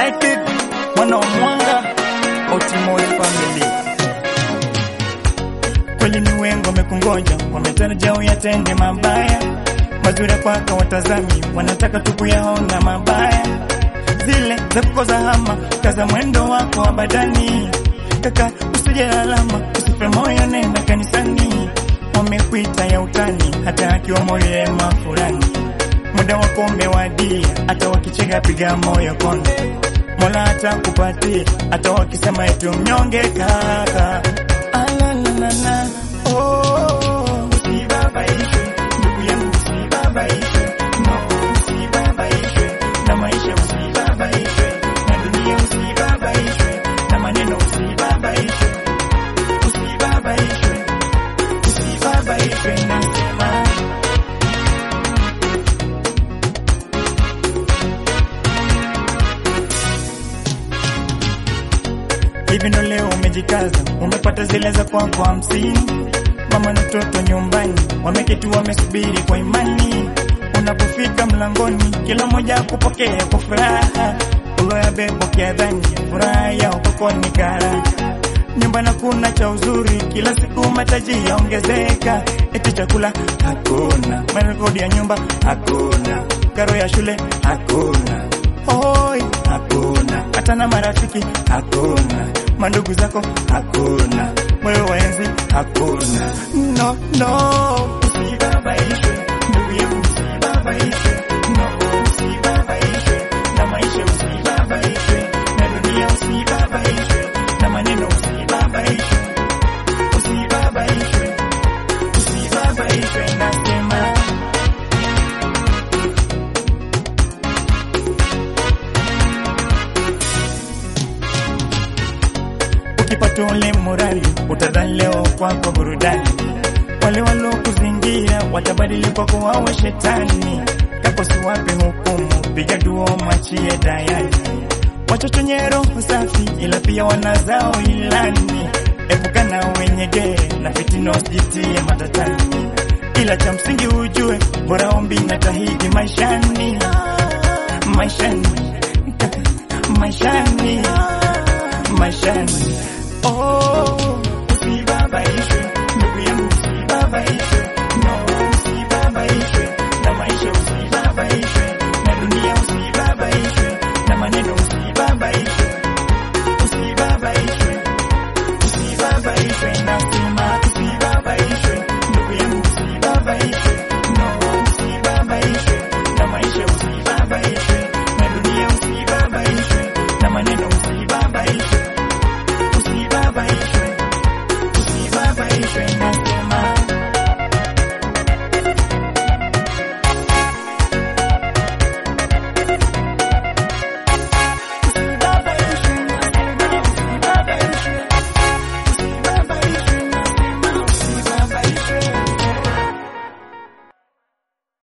United, mwana wa mwanga, Otimoy family. Kweli ni wengi wamekungoja, wametarajia uyatende mabaya mazuri kwako, watazami wanataka tu kuyaona mabaya, zile za kukoza hama, kaza mwendo wako abadani. Kaka usije lalama, usife moyo, nenda kanisani. Wamekuita ya utani, hata akiwa moyo ema fulani. Muda wako umewadia, hata wakicheka piga moyo konde. Mola atakupatia, hata wakisema eti mnyonge kaka. Alalalala, oh, usibabaishwe ndugu yangu, usibabaishwe no, usibabaishwe na maisha, usibabaishwe na dunia, usibabaishwe na maneno, usibabaishwe, usibabaishwe, usibabaishwe nasema hivi ndo leo umejikaza, umepata zile za kwako hamsini. Mama na mtoto nyumbani wameketi wamesubiri kwa imani. Unapofika mlangoni, kila mmoja akupokea kwa furaha, uloyabeba kiadhani, furaha yao kwako ni kara. Nyumbani kuna cha uzuri, kila siku mataji yaongezeka, eti chakula hakuna, marekodi ya nyumba hakuna, karo ya shule hakuna, hoi hakuna, hata na marafiki hakuna, mandugu zako hakuna, moyo wa enzi hakuna. No, no, usibabaishwe ndugu yangu, usibabaishwe no, usibabaishwe na maisha, usibabaishwe na dunia, usibabaishwe na maneno, usibabaishwe, usibabaishwe, usibabaishwe, nasema ukipata ule morali utadhani leo kwako burudani. Wale walokuzingira watabadili kwako wawe shetani. Kakosi wape hukumu, piga duo mwachie dayani. Watoto wenye roho safi, ila pia wanazao ilani. Epukana wenye gere na fitina, usijitie matatani, ila cha msingi ujue, bora ombi na tahidi maishani, maishani, maishani maishani. Oh, usibabaishwe ndugu yangu, usibabaishwe